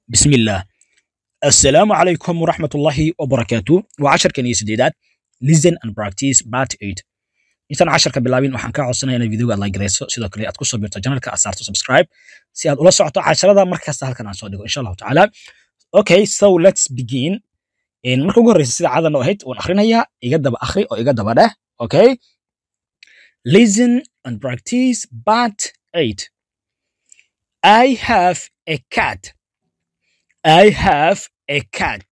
بسم الله السلام عليكم ورحمة الله وبركاته وعشر كنيسة سديدات listen and practice part 8 intaan casharka bilaabin waxaan kaa codsanaya inaad videoga aad like garayso sidoo kale aad ku soo birto janalka aad saarto subscribe si aad ula socoto casharada markasta halkan aan soo dhigo insha allahu tacaala okay so let's begin marka ugu horreysa sida cadan oo ahayd waan akhrinayaa iga daba akhri oo iga daba dheh okay listen and practice part 8 I have a cat I have a cat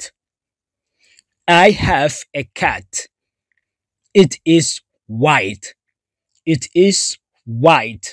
I have a cat it is white it is white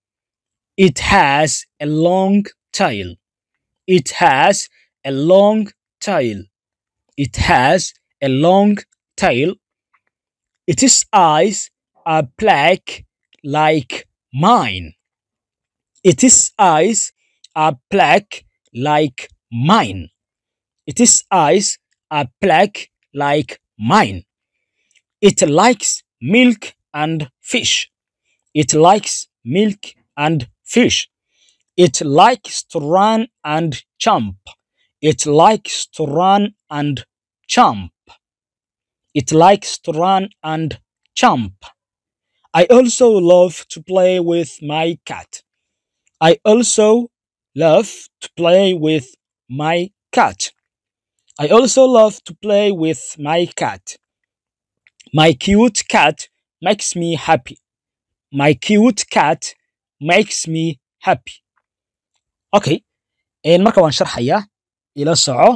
it has a long tail it has a long tail it has a long tail its eyes are black like mine its eyes are black like mine its eyes are black like mine it likes milk and fish it likes milk and fish it likes to run and jump it likes to run and jump it likes to run and jump i also love to play with my cat i also love to play with my cat i also love to play with my cat my cute cat makes me happy my cute cat makes me happy okay marka waan sharxayaa ila soco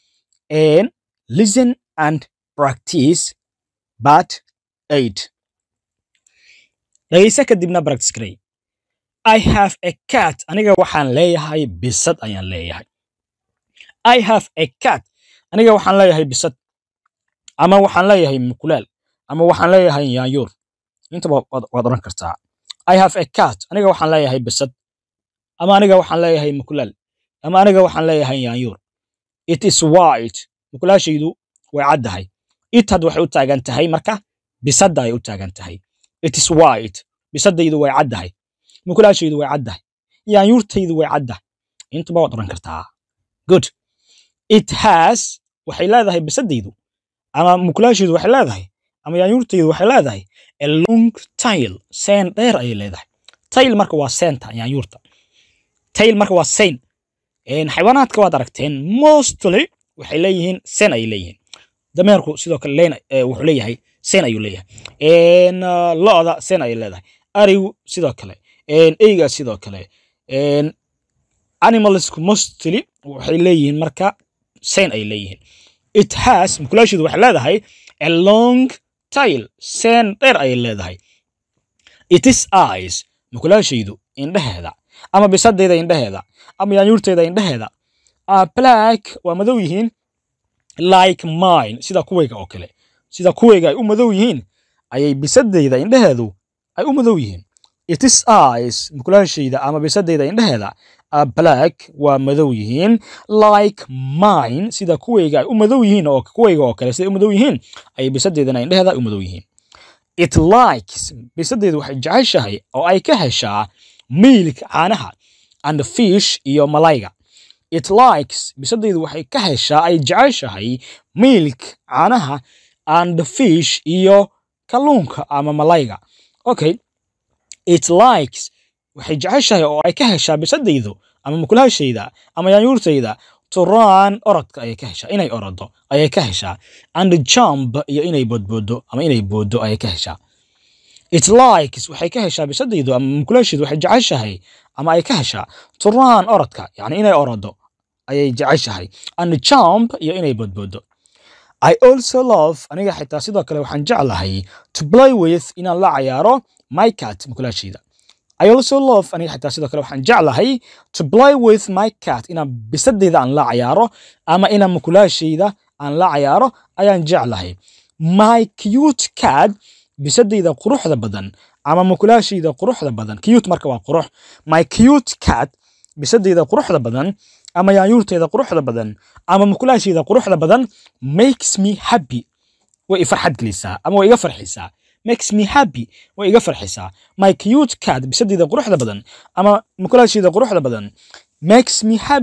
listen and practice part 8 dhageysa kadibna practice garay i have a cat aniga waxaan leeyahay bisad ayaan leeyahay i have a cat aniga waxaan leeyahay bisad ama waxaan leeyahay mukulaal ama waxaan leeyahay yaanyuur intaba waad oran kartaa i have a cat aniga waxaan leeyahay bisad ama aniga waxaan leeyahay mukulaal ama aniga waxaan leeyahay yaanyuur it is white mukulaashaydu way caddahay it had waxay u taagan tahay marka bisadda ay u taagan tahay it is white bisadaydu way caddahay mukulaashaydu way caddahay yaanyuurtaydu way caddahay intaba waad oran kartaa good it has waxay leedahay bisadaydu ama mukulaashaydu waxay leedahay ama yaanyuurtaydu waxay leedahay a long tail seen dheer ayay leedahay tail marka waa seenta yaanyuurta tail marka waa sein xayawaanaadka waad aragteen mostly waxay leeyihiin sen ayay leeyihiin dameerku sidoo kale leen wuxuu leeyahay sen ayuu leeyahay lo-da sen ayay leedahay arigu sidoo kale eyga sidoo kale animalsku mostly waxay leeyihiin marka sen ay leeyihiin it has mukulaashidu waxay leedahay a long tail sen dheer ayay leedahay it is eyes mukulaashaydu indhaheeda ama bisadayda indhaheeda ama yaanyuurtayda indhaheeda are black waa madow yihiin like mine sida kuwayga oo kale sida kuwayga ay u madow yihiin ayay bisadayda indhaheedu ay u madow yihiin it is eyes mukulaashayda ama bisadayda indhaheeda are black waa madow yihiin like mine sida kuwayga ay u madow yihiin oo kuwayga oo kale siday u madow yihiin ayay bisadeydana indhaheeda ay u madow yihiin it likes bisadaydu waxay jeceshahay oo ay ka heshaa milk caanaha and fish iyo malayga it likes bisadaydu waxay ka heshaa ay jeceshahay milk caanaha and fish iyo kalluunka ama malayga okay it likes waxay jeceshahay oo ay ka heshaa bisadaydu ama mukulaashayda ama yaanyuurtayda to run orodka ayay ka heshaa inay orodo ayay ka heshaa and jump iyo inay boodboodo ama inay boodo ayay ka heshaa it likes waxay ka heshaa bisadaydu ama mukulaashaydu waxay jeceshahay ama ay ka heshaa to run orodka yani inay orodo ayay jeceshahay and jump iyo inay boodboodo I also love aniga xitaa sidoo kale waxaan jeclahay to play with inaan la cayaaro my cat mukulaashayda I also love aniga xitaa sidoo kale waxaan jeclahay to play with my cat inaan bisadayda aan la cayaaro ama inaan mukulaashayda aan la cayaaro ayaan jeclahay my cute cat bisadayda quruxda badan ama mukulaashayda quruxda badan cute marka waa qurux my cute cat bisadayda quruxda badan ama yaanyuurtayda quruxda badan ama mukulaashayda quruxda badan makes me happy way i farxad gelisaa ama way iga farxisaa makes me happy way iga farxisaa my cute cat bisadayda quruxda badan ama mukulaashayda quruxda badan makes me happy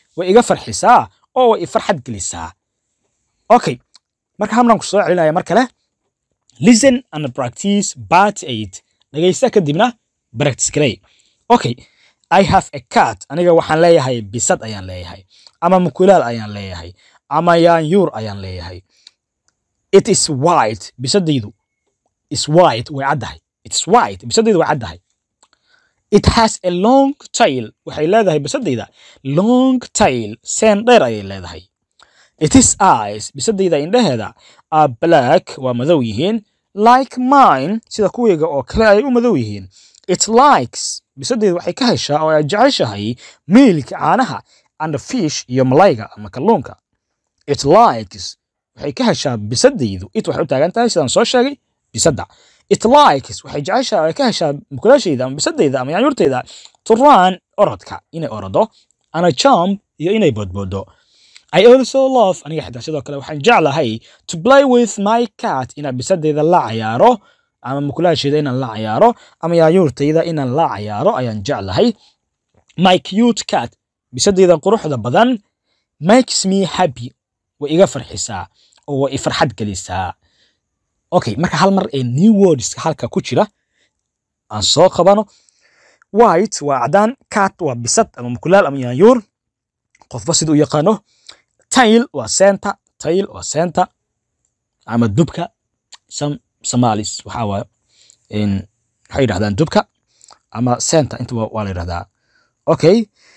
way iga farxisaa oo way ifarxad gelisaa okay marka hamlan ku soo celinaya mar kale listen and practice part eight dhegaysta kadibna practice garey okay i have a cat aniga waxaan leeyahay bisad ayaan leeyahay ama mukulaal ayaan leeyahay ama yaanyuur ayaan leeyahay it is white bisadaydu is white way caddahay it is white bisadaydu way caddahay it has a long tail waxay leedahay bisadayda long tail seen dheer ayay leedahay it is eyes bisadayda indhaheeda are black waa madow yihiin like mine sida kuwayga oo kale ay u madow yihiin it likes bisadayda waxay ka heshaa oo ay jeceshahay miilka caanaha and fish iyo malayga ama kalluunka it likes waxay ka heshaa bisadaydu it waxay u taagan tahay sidaan soo sheegay bisadda it likes waxay jeceshaa ay ka heshaa mukulaashayda ama bisadayda ama yaanyuurtayda to run orodka inay orodo ana jump iyo inay boodboodo I also love aniga xitaa sidoo kale waxaan jeclahay to play with my cat inaan bisadayda la cayaaro ama mukulaashayda inaan la cayaaro ama yaanyuurtayda inaan la cayaaro ayaan jeclahay my cute cat bisadayda quruxda badan makes me happy way iga farxisaa oo way ifarxad gelisaa okay marka hal mar ee new words halka ku jira aan soo qabano white waa cadaan cat waa bisad ama mukulaal ama yaanyuur qofba siduu u yaqaano tail waa seenta tail waa seenta ama dubka some somalis waxaa waaye waxay yidhahdaan dubka ama seenta inta waa la yidhahdaa okay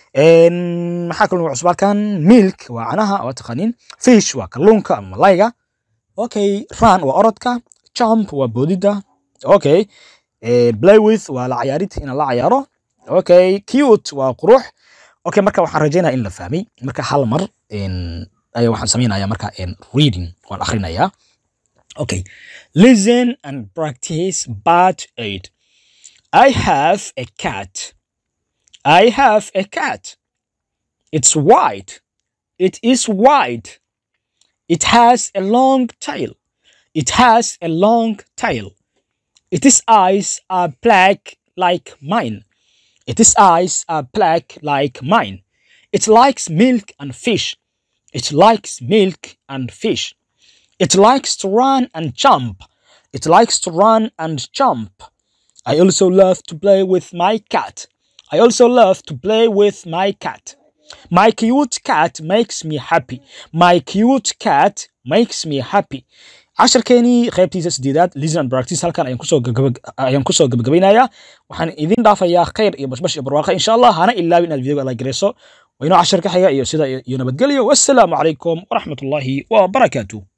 maxaa kaloo cusub halkan milk waa canaha waa taqaaniin fish waa kalluunka ama malayga okay run waa orodka jump waa boodida okay play with waa la cayaarid inaan la cayaaro okay cute waa qurux okay marka waxaan rajaynaya in la fahmay marka hal mar ayaa waxaan samaynaya marka reading waan akhrinayaa okay listen and practice part eight I have a cat I have a cat it's white it is white it has a long tail it has a long tail its eyes are black like mine its eyes are black like mine it likes milk and fish it likes milk and fish it likes to run and jump it likes to run and jump i also love to play with my cat i also love to play with my cat my cute cat makes me happy my cute cat makes me happy casharkeenii qaybtiisa sideedaad listen and practice halkan ayaan kusoo ayaan kusoo gabagabaynayaa waxaan idin dhaafayaa khayr iyo bashbash iyo barwaaqo insha allah hana ilaawin inaad videoga la gareyso waynoo cashar ka xiga iyo sida iyo nabadgelyo wassalaamu calaykum waraxmatullaahi wabarakaatuh